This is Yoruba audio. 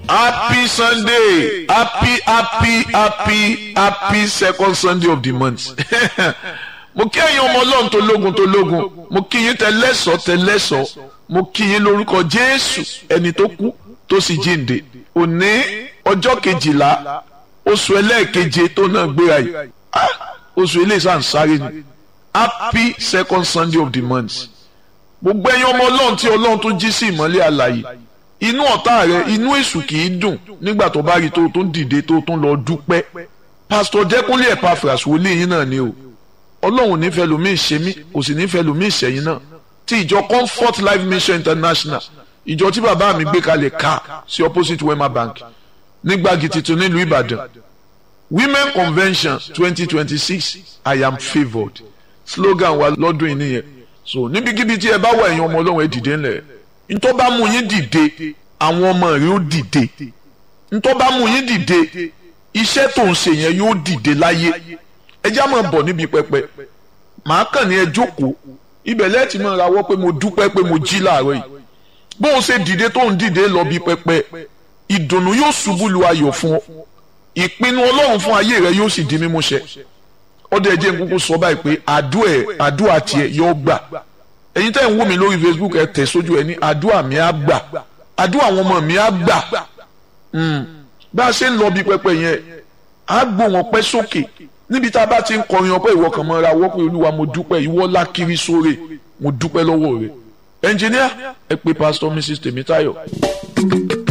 happy sunday happy happy happy happy second sunday of the month mo kí ẹ̀yin ọmọ ọlọ́run tó lógun tó lógun mo kí yín tẹlẹ́sọ̀ tẹlẹ́sọ̀ mo kí yín lórúkọ jésù ẹni tó kú tó sì jíǹde òní ọjọ́ kejìlá oṣù ẹlẹ́ẹ̀keje tó náà gbéra yìí oṣù eléyìí ń sáré ni happy second sunday of the month gbogbo ẹ̀yin ọmọ ọlọ́run tí ọlọ́run tó jí sí ìmọ́lẹ̀ àlàyé inú ọ̀tá rẹ inú èṣù kì í dùn nígbà tó bá rí tó tó ń dìde tó tó ń lọ dúpẹ́ pásítọ̀ jẹ́kúnlé Epaphras wòlíì yín náà ni o ọlọ́run nífẹ̀ẹ́ lómi ìṣe mí kò sì nífẹ̀ẹ́ lómi ìṣẹ̀yìn náà ti ìjọ Comfort Life Mission International ìjọ tí bàbá mi gbé kalẹ̀ ká sí opposite Wema Bank nígbàgì tuntun nílùú Ìbàdàn Women Convention twenty twenty six I am favoured slogan wa lọ́dún yìí nìyẹn so níbikíbi tí ẹ bá wà ẹ̀yin ọmọ ọlọ́run ẹ dìde ńlẹ̀ ntọ́ bá mú yín dìde àwọn ọmọ rẹ ó dìde ntọ́ bá mú yín dìde iṣẹ́ tó ń ṣe yẹn yóò dìde láyé ẹ já máa bọ̀ níbi pẹpẹ màá kàn ní ẹ jókòó ibẹ̀ lẹ́ẹ̀tì máa rawọ́ pé mo dúpẹ́ pé mo jí láàárọ̀ yìí bó o ṣe dìde tó ń dìde lọ bí pẹpẹ ìdùnnú yóò ṣubú lu ayọ̀ fún ọ ìpinnu ọlọ́run fún ayé rẹ yóò sì di mímúṣẹ ọdẹ ẹjẹ nkúkú sọ báyìí pé àdúrà tiẹ̀ yóò gbà ẹ̀yin tẹ́ ń wò mí lórí Facebook ẹ tẹ̀ sójú ẹ ní àdúrà mi á gbà àdúrà àwọn ọmọ mi á gbà bá a ṣe ń lọ bí pẹpẹ yẹn á gbó wọn pẹ́ sókè níbi tá a bá ti ń kọrin ọpẹ́ ìwọ kan mọ́ra wọ́pẹ́ olúwa mo dúpẹ́ ìwọ lákiri sóre mo dúpẹ́ lọ́wọ́ rẹ̀ ẹnjìníà ẹ pé pásítọ̀ Mrs Tèmítáyọ̀.